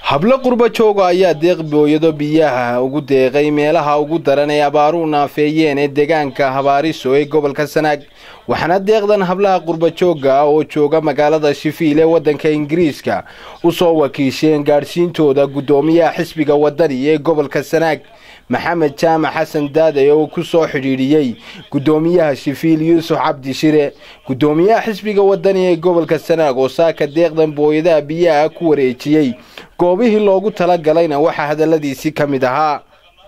hablo qurbo jooga ayaa deeq booyado biyaha ugu deeqay meelaha ugu daran ee abaaruhu naafeeyeen ee deegaanka habaariso ee gobolka sanaag waxaana deeqdan hablaha qurbo joogga oo jooga magaalada shifiil ee waddanka ingiriiska usoo wakiisheen gaadhsiintooda guddoomiyaha xisbiga wadani ee gobolka sanaag maxamed jaamac xasan daade oo ku soo xidhiidhiyey guddoomiyaha shifiil yuusuf cabdi shire guddoomiyaha xisbiga wadani ee gobolka sanaag oo saaka deeqdan booyadaha biyaha ku wareejiyey goobihii loogu tala galayna waxaa hadalladiisii ka mid ahaa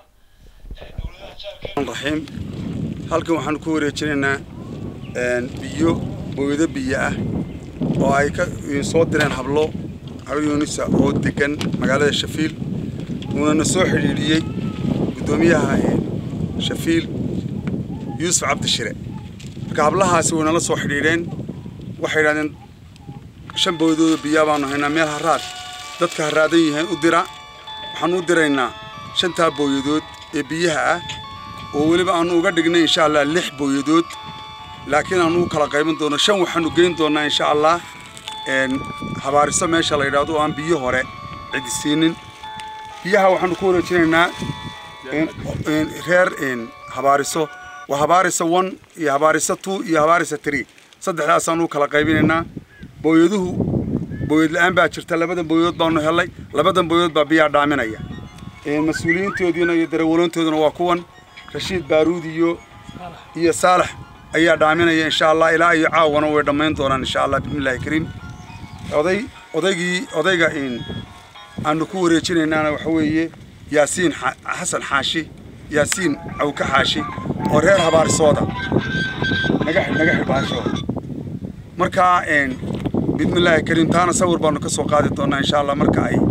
raxiim halkan waxaanu ku wareejinaynaa biyo booyado biyo ah oo ay ka soo direen hablo haro yuunisa oo degan magaalada shafiil uunana soo xidhiidhiyey guddoomiyaha shafiil yuusuf cabdishire marka hablahaasi waynala soo xidhiidheen waxay yidhahdeen shan booyadooda biyaa baanu haynaa meel haraad dadka haraadan yihiin u dira waxaanu u diraynaa shantaa booyadood ee biyaha ah oo weliba aanu uga dhignay insha allah lix booyadood laakiin aanu u kala qayban doono shan waxaanu geyn doonaa insha allah habaariso meesha la yidhaahdo oo aan biyo hore cidisiinin biyaha waxaanu ku wareejinaynaa reer habaariso waa habaarisa one iyo habaarisa two iyo habaarisa three saddexdaasaanu u kala qaybinaynaa booyaduhu booyad la-aan baa jirta labadan booyadood baanu helay labadan booyadood baa biyaa dhaaminaya mas-uuliyiintoodiina iyo darawaloontooduna waa kuwan rashiid baaruud iyo iyo saalax ayaa dhaaminaya insha allah ilaa iyo caawana way dhammayn doonaan insha allah bismillahi kariim oday odaygii odayga aanu ku wareejinaynaana waxa weeye yaasiin xasan xaashi yaasiin cawka xaashi oo reer habaarisooda naga naga xidhbaashooda markaa bismillaahi kariim taana sawir baanu ka soo qaadi doonaa insha allah marka ay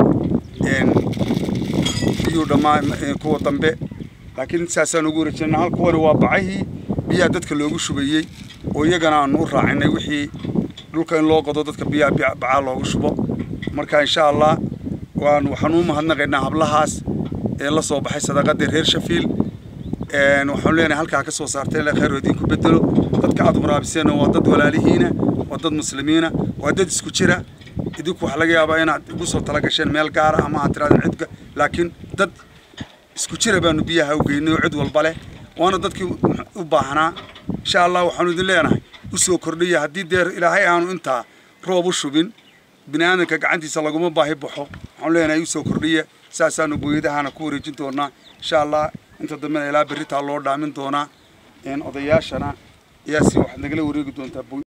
biyuu dhammaa kuwa dambe laakiin saasaan ugu wareejinayna hal kuwani waa bacahii biyaha dadka loogu shubayey oo iyagana aanu u raacinay wixii dhulka in loo qodo dadka biyaha bacaa loogu shubo marka insha allah waan waxaan u mahadnaqaynaa hablahaas ee la soo baxay sadaqadii reer shafiil waxaanu leenahay halkaa ka soo saarteen le khayr idinku bedelo dadka aad muraabiseen waa dad walaalihiina waa dad muslimiina waa dad isku jira idinku waxaa laga yaabaa inaad ugu soo tala gasheen meel gaara ama aad tirahdeen cidka laakiin dad isku jira baanu biyaha u geynay oo cid walba leh waana dadkii u baahnaa insha allah waxaanu idin leenahay u soo kordhiya haddii deer ilaahay aanu intaa roob u shubin bini aadamka gacantiisa laguma baahi baxo waxaanu leenahay u soo kordhiya saasaanu booyadahana ku wareejin doonaa insha allah inta dambena ilaa berritaa loo dhaamin doonaa odayaashana ayaa si waxaad nagala wareegi doontaa